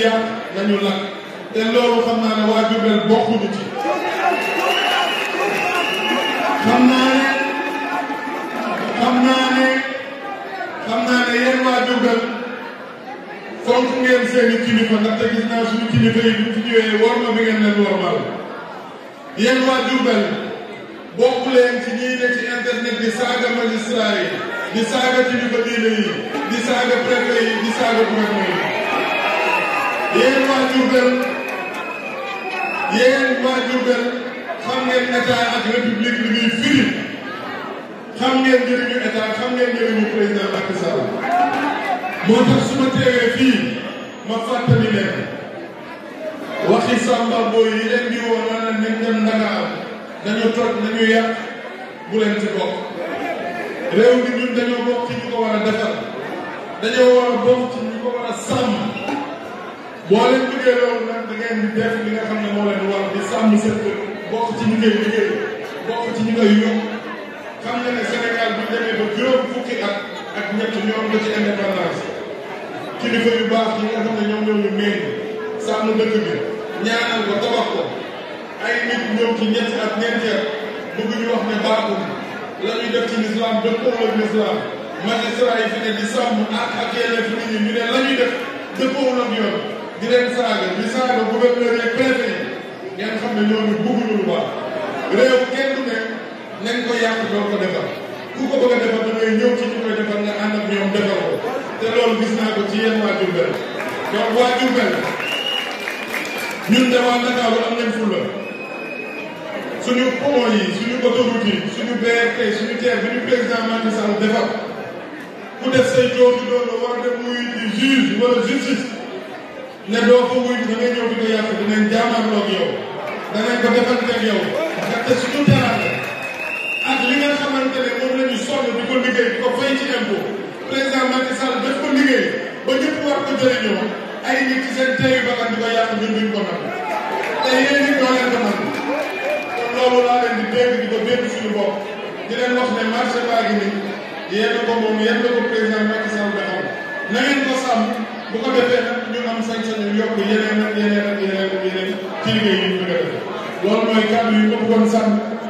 yàq nañu lakk te loolu xam naa ne waa Diourbel bokkuñu ci xam naa ne xam naa ne xam naa ne yéen waa Diourbel fonk ngeen seeni kilifa ndaxte gis naa suñu kilifa yi bu fi ñëwee war ma bi ngeen leen warmal yéen waa Diourbel bokk leen ci ñii ne ci internet di saaga magistrat yi di saaga kilifa diine yi di saaga préfet yi di saaga gouverneur yi yéen waa Diourbel yéen waa Diourbel xam ngeen état ak république li muy firi xam ngeen njëriñu état xam ngeen njëriñu président Macky Sall moo tax su ma teewee fii ma fàttali leen waxi Samba Boy yi leen di woo naan nañ dem Ndakaar dañu toj nañu yàq bu leen ci bokk réew mi ñun dañoo bokk ci ñu ko war a defar dañoo war a bokk ci ñu ko war a sàmm boo leen liggéey loolu nag da ngeen di def li nga xam ne moo leen war di sàmm seen kër bokk ci ñu koy liggéey bokk ci ñu koy yokk xam nga ne Sénégal bu demee ba juróom fukki at ak ñett ñoom la ci indépendance kilifa yu baax yi nga xam ne ñoom ñoo ñu méng sàmm dëkk bi ñaanal ko tabax ko ay nit ñëw ci ñetti at ñeenti at bëgg ñu wax ne baaxul la ñuy def ci l'islam dëppoo ak l'islam magistrat yi fi ne di sàmm ak ak yelleef nit ñi ñu ne la ñuy def dëppoo ak yoon di leen saaga di saaga gouverneur yi préfet yi ngeen xam ne ñooñu bëgguñu lu baax réew kenn du ne nañ ko yàq doo ko defar ku ko bëgg a defar da ngay ñëw ci ñu koy defar nga ànd ak ñoom defar ko te loolu gis naa ko ci yéen waa Diourbel donc waa Diourbel ñun de waa Ndakaaru am nañ fulla suñu pont yi suñu autoroute yi suñu BRT suñu TER bi ñu président Macky Sall defar ku def say jooju doon war dem muy di juge wala justice ne doo ko wuy da ngay ñëw di ko yàq dinañ jaamarloo ak yow danañ ko defanteeg yow ndaxte suñu teraanga ak li nga xamante ne moom la ñu sonn di ko liggéey di ko fay ci impôt président Macky Sall def ko liggéey ba ñëpp war ko jëriñoo ay nit ci seen teeyu bakkan di ko yàq ñun duñ ko nangu te yéen it doo leen ko nangu kon loolu laa leen di dégg di ko dégg suñu bopp di leen wax ne marché baa ngi nii yéen a ko moom yéen la ko président Macky Sall defal na ngeen ko sàmm bu ko defee nag ñu am sañ-sañu yokk yeneen ak yeneen ak yeneen ak yeneen ci liggéey yi ñu bëgg a def loolu mooy kàddu yi ma bëggoon sàmm